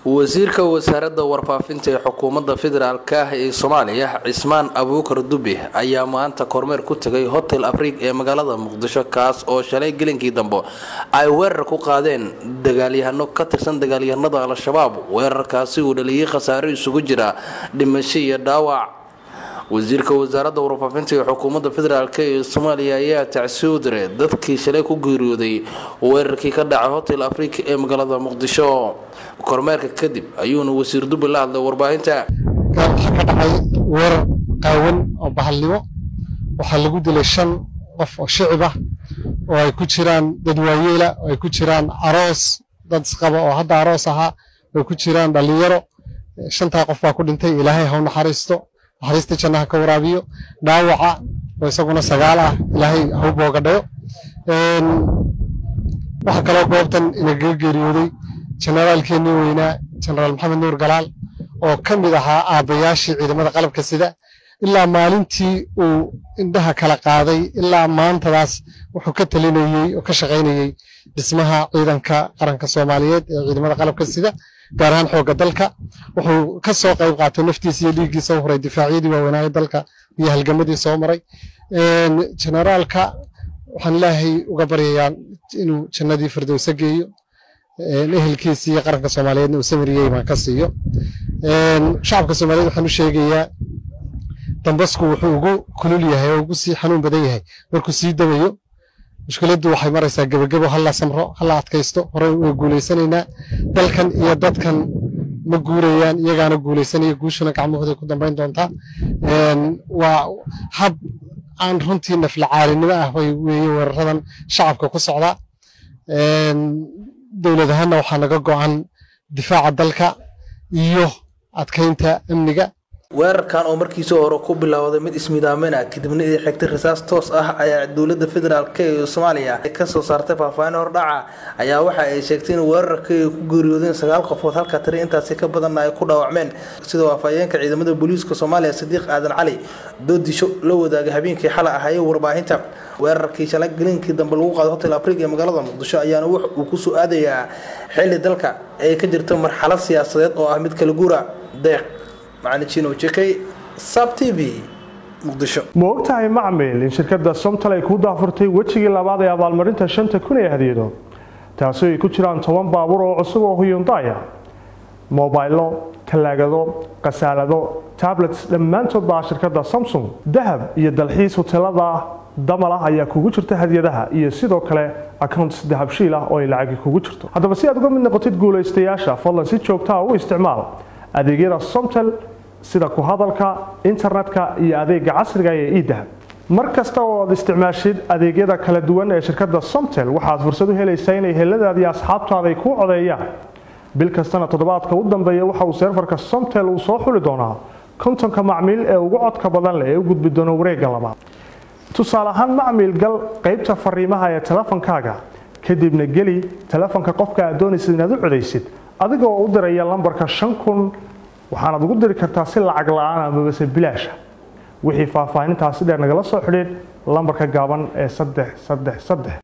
wasiirka wasaaradda warfaafinta ee xukuumadda federaalk ah ee soomaaliya cismaan abuukar dube ayaa maanta kormeer ku tegay hotel afriig ee magaalada muqdisho kaas oo shalay gelinkii dambe ay weerar ku qaadeen dagaalyahano ka tirsan dagaalyahanada al-shabaab weerarkaasi uu dhaliyay khasaaro isugu jira dhimasho iyo dhaawac wasiirka wasaaradda warfaafinta ee xukuumadda federaalk ee soomaaliya ayaa tacsi u diray dadkii shalay ku geeriyooday weerarkii ka dhacay hotel afrika ee magaalada muqdisho kormeerka kadib ayuuna wasiir dube la hadlay warbaahinta waxaa ka dhacay weerar qaawan oo bahalnimo waxaa lagu dilay shan qof oo shicib ah oo ay ku jiraan dad waayeela oo ay ku jiraan aroos dad isqaba oo hadda aroos ahaa oo ku jiraan dhallinyaro shantaa qof baa ku dhintay ilaahay ha u naxariisto naxariista jannaha ka waraabiyo dhaawaca oo isaguna sagaal ah ilaahay ha u boogadhayo waxaa kaloo goobtan inagaga geeriyooday jenaraalkeennii weynaa jenaraal maxamed nuur galaal oo ka mid ahaa aabbayaashii ciidamada qalabka sida ilaa maalintii uu indhaha kala qaaday ilaa maantadaas wuxuu ka talinayey oo ka shaqaynayey dhismaha ciidanka qaranka soomaaliyeed ee ciidamada qalabka sida gaar ahaan xoogga dalka wuxuu ka soo qayb qaatay naftiisa iyo dhiiggiisa u huray difaacyadii waaweynaaye dalka iyo halgamadii soo maray jenaraalka waxaan ilaahay uga baryayaa inuu jannadii firdowsa geeyo ehelkiisa iyo qaranka soomaaliyeedna uu samiriyey baan ka siiyo shacabka soomaaliyeed waxaan u sheegayaa dambasku wuxuu ugu kulul yahay oo ugu sii xanuun badan yahay markuu sii damayo mushkiladdu waxay maraysaa gebagebo halla samro halla adkaysto hore way guulaysanaynaa dalkan iyo dadkan ma guurayaan iyagaana guulaysanaya guushuna gacmahooday ku dambayn doontaa waa hab aan runtii naflacaalinimo ah way weeye weeraradan shacabka ku socdaa dowlad ahaanna waxaa naga go'an difaaca dalka iyo adkaynta amniga weerarkan oo markiisii hore ku bilowday mid ismidaamina kadibna ay xigtay rasaas toos ah ayaa dowladda federaalk ee soomaaliya kasoo saartay faahfaahin hordhaca ayaa waxa ay sheegtay in weerarka ay ku geeriyoodeen sagaal qofood halka tiri intaasi ka badanna ay ku dhaawacmeen sidoo afhayeenka ciidamada booliiska soomaaliya sadiiq aadan cali doodisho la wadaagay habeenkii xalay ahayey warbaahinta weerarkii shalay gelinkii dambe lagu qaaday hotel afriga ee magaalada muqdisho ayaana wax uu kusoo aadayaa xili dalka ay ka jirto marxalad siyaasadeed oo ah mid kala guura deeq ma ogtahay macmil in shirkadda somtal ay kuu daafurtay wejigii labaad ee abaalmarinta shanta kun ee hadiyado taasi ay ku jiraan toban baabuur oo cusub oo huyundaya mobaylo talaagado khasaalado tablets dhammaantood baa shirkadda samsung dahab iyo dalxiis hoteelada damal ah ayaa kugu jirta hadiyadaha iyo sidoo kale accounts dahabshiil ah oo ay lacagi kugu jirto haddaba si aad uga mid noqotid guulaystayaasha fadlan si joogtaa u isticmaal adeegyada somtel sida ku hadalka internetka iyo adeega casriga ee idahab mar kasta oo aad isticmaashid adeegyada kala duwan ee shirkadda somtel waxaad fursad u helaysaa inay heladaada iyo asxaabtaada ay kuu codeeyaan bil kastana toddobaadka u dambeeya waxa uu seerfarka somtel uu soo xuli doonaa kontonka macmiil ee ugu codka badan leh ee u gudbi doona wareegga labaad tusaale ahaan macmiil gal qaybta fariimaha ee telefonkaaga kadibna geli telefonka qofka aad doonaysid inaad u codaysid adigoo u diraya lambarka shan kun waxaanaad ugu diri kartaa si lacag la-aan amabase bilaasha wixii faahfaahintaasi dheer nagala soo xidhiid lambarka gaaban ee saddex saddex saddex